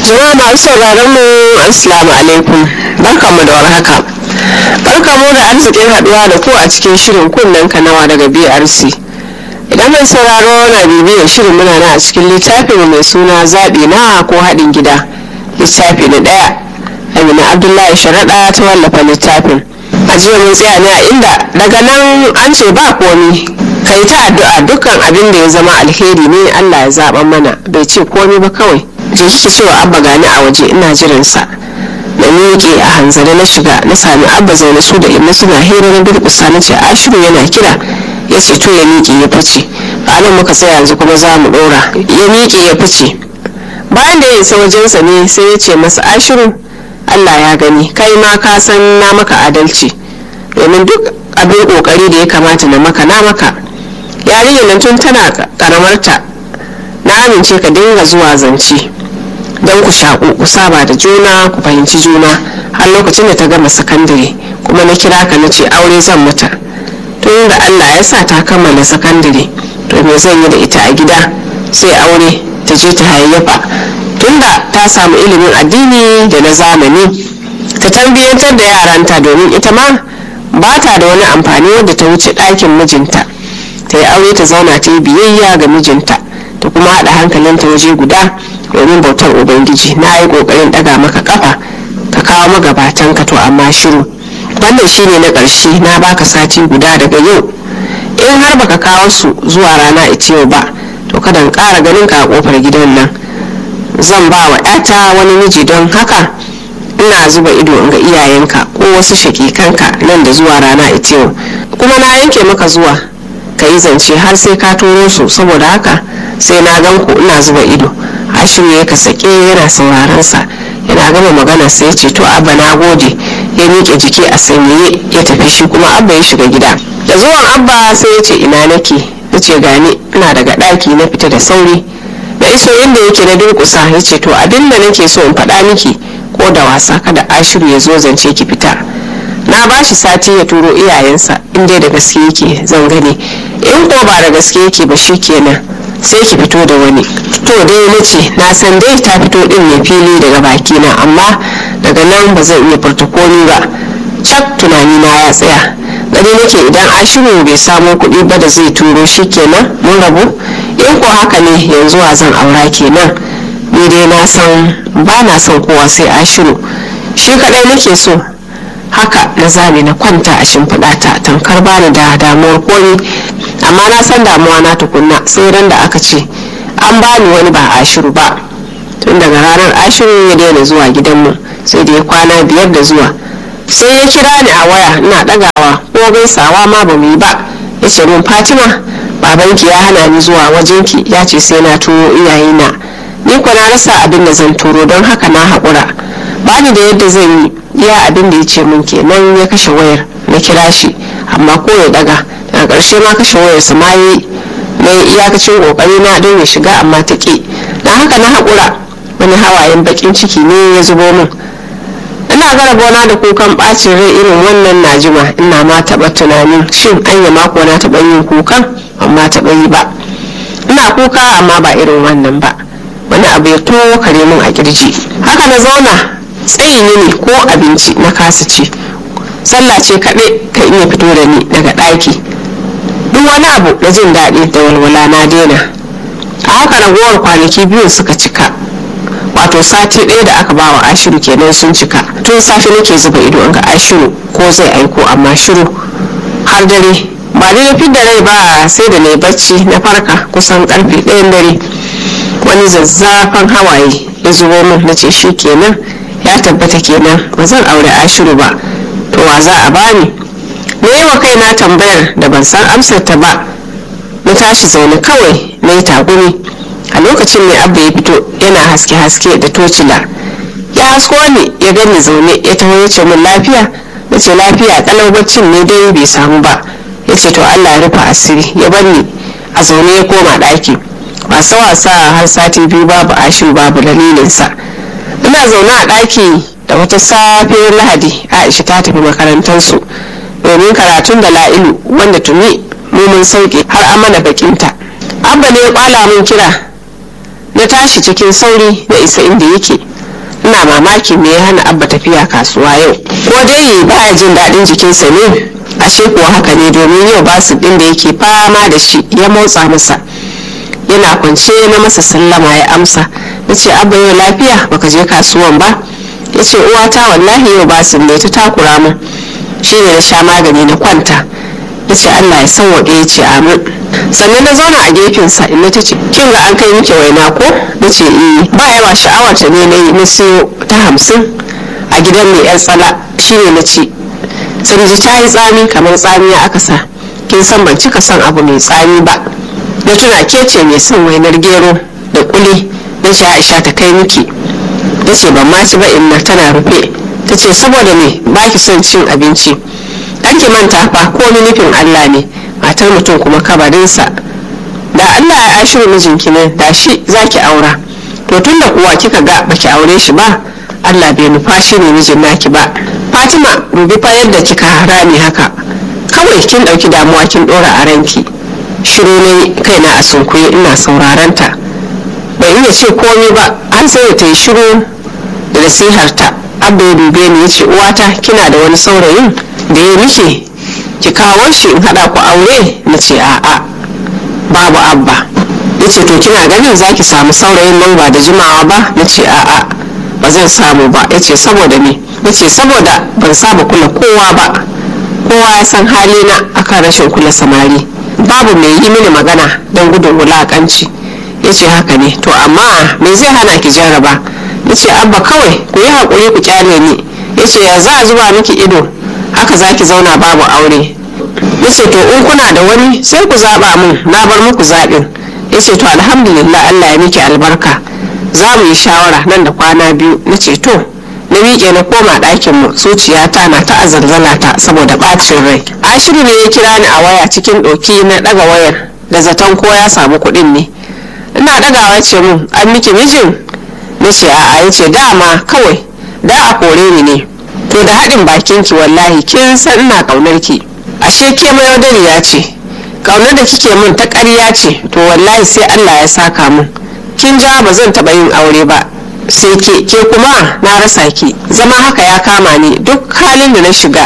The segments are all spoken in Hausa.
Jama'a masu sauraron mu Assalamu alaikum barkanmu da warhaka. Barkanmu da arzikin haduwa da ku a cikin shirin kunnen kanawa daga BRC. Idan mai sauraro na bibiyar shirin muna na a cikin littafin mai suna zaɓi na ko haɗin gida. Littafi na ɗaya. Amina Abdullahi Sharaɗa ta wallafa littafin. A jiya mun tsaya ne a inda daga nan an ce ba komi ka yi ta addu'a dukkan abin da ya zama alheri ne Allah ya zaɓa mana bai ce komi ba kawai. je ki cewa abba gani a waje ina jiransa na miƙe a hanzari na shiga na sami abba zaune su da inna suna hira na durƙusa na ce ashiru yana kira ya ce to ya miƙe ya fice ranar muka tsaya yanzu kuma za mu ɗora ya miƙe ya fice bayan da ya isa wajensa ne sai ya ce masa ashiru allah ya gani kai ma ka san na maka adalci domin duk abin ƙoƙari da ya kamata na maka na maka yarinyar nan tun tana karamarta na amince ka dinga zuwa zance don ku shaƙu ku saba da juna ku fahimci juna har lokacin da ta gama sakandare kuma na kira ka na ce aure zan mata tun da allah ya sa ta kammala sakandare to me zan yi da ita a gida sai aure ta je ta hayayyafa tun da ta samu ilimin addini da na zamani ta tarbiyyantar da yaranta domin ita ma ba ta da wani amfani wadda ta wuce ɗakin mijinta ta yi aure ta zauna ta yi biyayya ga mijinta ta kuma haɗa hankalinta waje guda domin bautar ubangiji na yi ƙoƙarin ɗaga maka ƙafa ka kawo magabatan ka to amma shiru wannan shine na ƙarshe na baka sati guda daga yau in har baka kawo su zuwa rana ita yau ba to kada in ƙara ganin ka a ƙofar gidan nan zan ba wa ƴata wani miji don haka ina zuba ido in ga iyayenka ko wasu shakikanka nan da zuwa rana ita yau kuma na yanke maka zuwa ka yi zance har sai ka turo su saboda haka sai na gan ku ina zuba ido ashiru ya ka sake yana sauraron sa yana gama magana sai ya ce to abba na gode ya miƙe jiki a sanyaye ya tafi shi kuma abba ya shiga gida da zuwan abba sai ya ce ina nake ya ce gani ina daga ɗaki na fita da sauri na iso inda yake na durƙusa ya ce to abin da nake so in faɗa miki ko da wasa kada ashiru ya zo zance ki fita na ba shi sati ya turo iyayensa in dai da gaske yake zan gani in ko ba da gaske yake ba shi kenan sai ki fito da wani to dai na ce na san dai ta fito din ne fili daga baki na amma daga nan ba zan iya furta komi ba cak tunani na ya tsaya gani nake idan ashiru bai samo kuɗi ba da zai turo shi kenan mun rabu in ko haka ne yanzu wa zan aura kenan ni dai na san ba na son kowa sai ashiru shi kaɗai nake so haka na zabe na kwanta a shimfiɗa ta tankar bani da damuwar komi amma na san damuwa na tukunna sai ran da aka ce an bani wani ba ashiru ba tun daga ranar ashiru ya daina zuwa gidanmu sai da ya kwana biyar da zuwa sai ya kira ni a waya ina ɗagawa ko gaisawa ma ba mu yi ba ya ce min fatima babanki ya hana ni zuwa wajenki ya ce sai na turo iyayena ni kuwa na rasa abin da zan turo don haka na haƙura bani da yadda zan yi iya abin da ya ce min kenan ya kashe wayar na kira shi amma ko ya daga daga ƙarshe ma kashe wayar sa ma yi na iyakacin ƙoƙari na don ya shiga amma ta ƙi na haka na haƙura wani hawayen baƙin ciki ne ya zubo min ina gara gona da kukan ɓacin rai irin wannan najima ina ma taɓa tunanin shin anya mako na taɓa yin kukan amma taɓa yi ba ina kuka amma ba irin wannan ba wani abu ya tokare min a kirji haka na zauna tsayin yini ko abinci na kasa ci sallah ce kaɗai ka iya fito da ni daga ɗaki duk wani abu na jin daɗi da walwala na daina a haka ragowar kwanaki biyu suka cika wato sati ɗaya da aka bawa ashiru kenan sun cika tun safe nake zuba ido ga ashiru ko zai aiko amma shiru har dare ba ni na fidda rai ba sai da na bacci na farka kusan karfe ɗayan dare wani zazzafan hawaye ya zubo min na ce shi kenan ya tabbata kenan ba zan aure ashiru ba to wa za a bani na yi wa kaina tambayar da ban san amsar ta ba na tashi zaune kawai na yi tagumi a lokacin ne abba ya fito yana haske-haske da tocila ya hasko ni ya gani zaune ya taho ya ce min lafiya na ce lafiya kalau baccin ne dai bai samu ba ya ce to allah ya rufe asiri ya bar ni a zaune ya koma ɗaki wasa wasa har sati biyu babu ashiru babu dalilinsa ina zaune a ɗaki da wata safiyar lahadi aisha ta tafi makarantarsu domin karatun da la'ilu wanda tuni mu mun sauke har amana bakinta abba ne ya kwala mun kira na tashi cikin sauri na isa inda yake ina mamaki me ya hana abba tafiya kasuwa yau ko dai baya jin daɗin jikinsa ne ashe kuwa haka ne domin yau basu ɗin da yake fama da shi ya motsa masa yana kwance na masa sallama ya amsa na ce abba yau lafiya baka je kasuwan ba ya ce uwata wallahi yau basu ne ta takura min shi ne na sha magani na kwanta ya ce allah ya sauwaƙe ya ce amin sannan na zauna a gefensa inda ta ce kin ga an kai miki waina ko na ce eh ba yawa sha'awar ta ne na yi na siyo ta hamsin a gidan mai yan tsala shi ne na ci sai ji ta yi tsami kamar tsamiya aka sa kin san ban cika son abu mai tsami ba na tuna ke ce mai son wainar gero da kuli na ce aisha ta kai miki na ce ban ma ci ba inna tana rufe ta ce saboda me ba ki son cin abinci ɗan ki manta fa ko ni nufin allah ne matar mutum kuma kabarinsa da allah ya ashiru mijinki ne da shi za ki aura to tun da kuwa kika ga baki aure shi ba allah bai nufa shi ne mijin naki ba fatima rubi fa yadda kika rami haka kawai kin ɗauki damuwa kin ɗora a ranki shiru ne kaina a sunkuye ina sauraron ta bai iya ce komai ba an sai ta yi shiru da nasiharta abba ya dube ni ya ce uwata kina da wani saurayin da ya miki ki kawo shi in haɗa ku aure na ce a'a babu abba ya ce to kina ganin za ki samu saurayin nan ba da jimawa ba na ce a'a ba zan samu ba ya ce saboda me na ce saboda ban saba kula kowa ba kowa ya san halina akan rashin kula samari babu mai yi mini magana don gudun wulakanci ya ce haka ne to amma me zai hana ki jarraba ya ce abba kawai ku yi haƙuri ku kyale ni ya ce ya za a zuba miki ido haka za ki zauna babu aure ya ce to in kuna da wani sai ku zaɓa min na bar muku zaɓin ya ce to alhamdulillah allah ya miki albarka za mu yi shawara nan da kwana biyu na ce to na miƙe na koma ɗakin mu zuciyata na ta azalzala ta saboda ɓacin rai ashiru ne ya kira ni a waya cikin ɗoki na ɗaga wayar da zaton ko ya samu kuɗin ne ina ɗagawa ce mun an miki mijin na ce a'a ya ce dama kawai da a kore ni ne to da haɗin bakin ki wallahi kin san ina ƙaunar ki ashe ke mayaudariya ce ƙaunar da kike mun ta ƙarya ce to wallahi sai Allah ya saka mun kin ja ba zan taɓa yin aure ba sai ke ke kuma na rasa ki zama haka ya kama ni duk halin da na shiga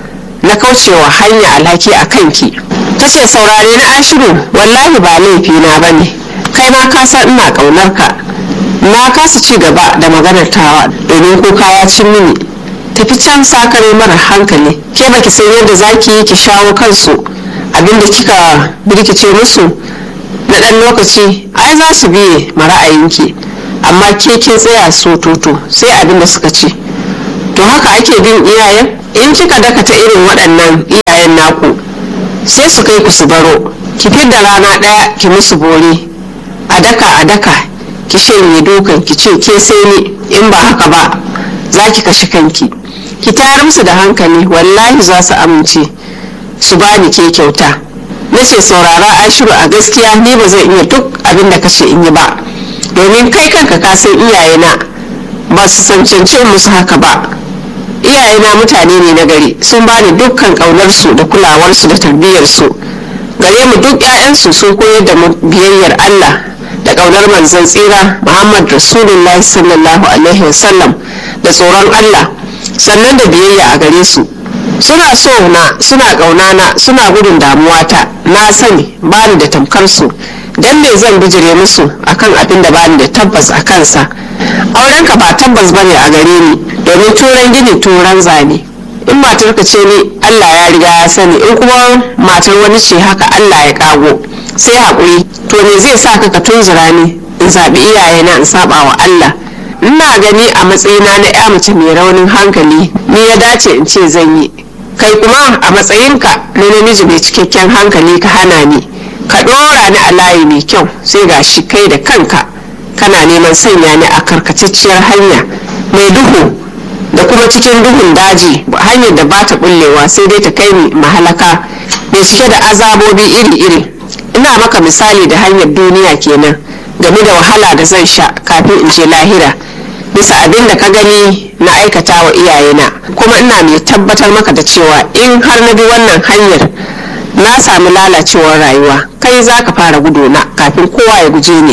na kaucewa hanya alhaki a kanki ta ce saurare na ashiru wallahi ba laifi na ba ne kai ma ka san ina ƙaunar ka na kasa ci gaba da maganar tawa domin kuka ya cin mini tafi can sakare mara hankali ke baki san yadda zaki yi ki shawo kansu abinda kika birkice musu na ɗan lokaci ai za su biye ma ra'ayinki amma ke kin tsaya so toto sai abin da suka ce to haka ake bin iyayen in kika dakata irin waɗannan iyayen naku sai su kai ku su baro ki fidda rana ɗaya ki musu bore a daka a daka ki shanye dukan ki ce ke sai ni in ba haka ba za ki kashe kanki ki tayar musu da hankali wallahi za su amince su bani ke kyauta na ce saurara ashiru a gaskiya ni ba zan iya duk abin da kace in yi ba domin kai kanka ka san iyayena ba su cancanci musu haka ba iyayena mutane ne na gari sun bani dukkan ƙaunarsu da kulawarsu da tarbiyyarsu gare mu duk 'ya'yansu sun koyar da mu biyayyar Allah da ƙaunar manzon tsira Muhammad Rasulullah sallallahu alaihi wasallam da tsoron Allah sannan da biyayya a gare su suna so na suna ƙauna na suna gudun damuwata na sani bani da tamkar su dan me zan bijire musu akan abin da bani da tabbas a kansa aurenka ba tabbas bane a gare ni domin turan gini turan zane in matarka ce ni Allah ya riga ya sani in kuma matar wani ce haka Allah ya kago sai haƙuri to me zai sa ka ka tunzura ni in zaɓi iyayena in saba wa Allah ina gani a matsayina na ya mace mai raunin hankali ni ya dace in ce zan yi kai kuma a matsayinka na namiji mai cikakken hankali ka hana ni ka ɗora ni a layi mai kyau sai ga shi kai da kanka kana neman sanya ni a karkatacciyar hanya mai duhu da kuma cikin duhun daji hanyar da ba ta bullewa sai dai ta kai ni mahalaka mai cike da azabobi iri-iri ina maka misali da hanyar duniya kenan game da wahala da zan sha kafin in je lahira bisa abin da ka gani na aikata wa iyayena kuma ina mai tabbatar maka da cewa in har na bi wannan hanyar na sami lalacewar rayuwa kai za ka fara guduna kafin kowa ya guje ni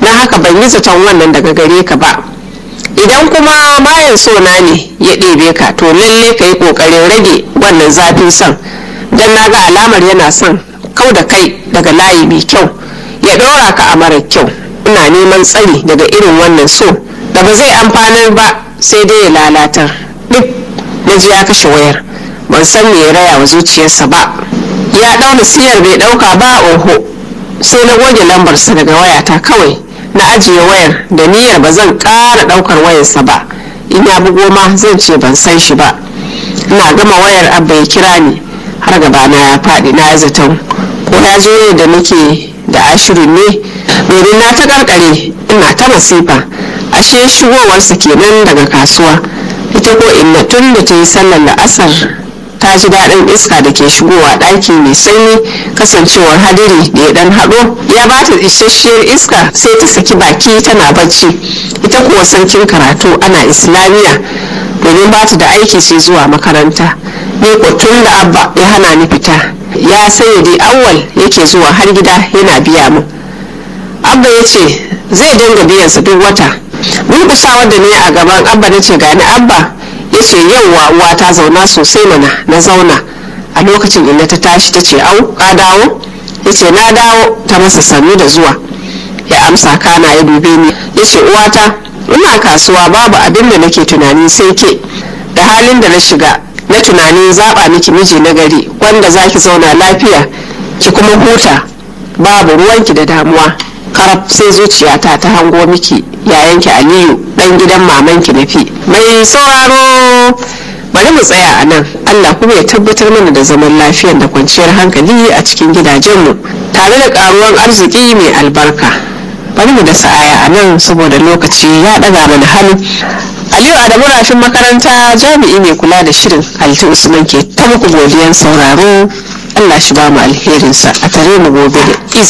na haka ban yi zaton wannan daga gare ka ba idan kuma mayan so na ne ya ɗebe ka to lalle ka yi ƙoƙarin rage wannan zafin son don na ga alamar yana son kau da kai daga layi mai kyau ya ɗora ka a mara kyau ina neman tsari daga irin wannan so da ba zai amfanar ba sai dai ya lalatar duk na ji ya kashe wayar ban san me ya raya wa zuciyarsa ba ya ɗauna siyar bai ɗauka ba oho sai na goge lambarsa daga wayata kawai na ajiye wayar da niyyar ba zan ƙara ɗaukar wayarsa ba in ya bugo ma zan ce ban san shi ba ina gama wayar abba ya kira ni har gabana ya faɗi na zaton ko ya zo ne da nake da ashirin ne domin na ta karkare ina ta masifa ashe shigowarsa kenan daga kasuwa ita ko inna tun da ta yi sallar la'asar ta ji daɗin iska da ke shigowa ɗaki mai sanyi kasancewar hadiri da ya ɗan haɗo ya ba ta isasshiyar iska sai ta saki baki tana bacci ita kuwa sarkin karatu ana islamiyya domin ba ta da aiki sai zuwa makaranta ni ko tun da abba ya hana ni fita ya sanya dai awwal yake zuwa har gida yana biya mu abba ya ce zai dinga biyansa duk wata durkusawar da ne a gaban abba na ce gani abba ya ce yauwa uwa ta zauna sosai mana na zauna a lokacin inda ta tashi ta ce au ka dawo ya ce na dawo ta masa sannu da zuwa ya amsa kana ya dube ni ya ce uwata ina kasuwa babu abin da nake tunani sai ke da halin da na shiga na tunanin zaɓa miki miji na gari wanda za ki zauna lafiya ki kuma huta babu ruwanki da damuwa karab sai zuciyata ta hango miki yayanki aliyu dan gidan mamanki na fi mai sauraro bari mu tsaya a nan allah kuma ya tabbatar mana da zaman lafiyar da kwanciyar hankali a cikin gidajenmu tare da karuwan arziki mai albarka bari mu da sa'aya a nan saboda lokaci ya ɗaga mana hannu aliyu adamu rafin makaranta jami'i mai kula da shirin alti usman ke ta muku godiyan sauraro allah shi ba mu alherinsa a tare mu gobe da izini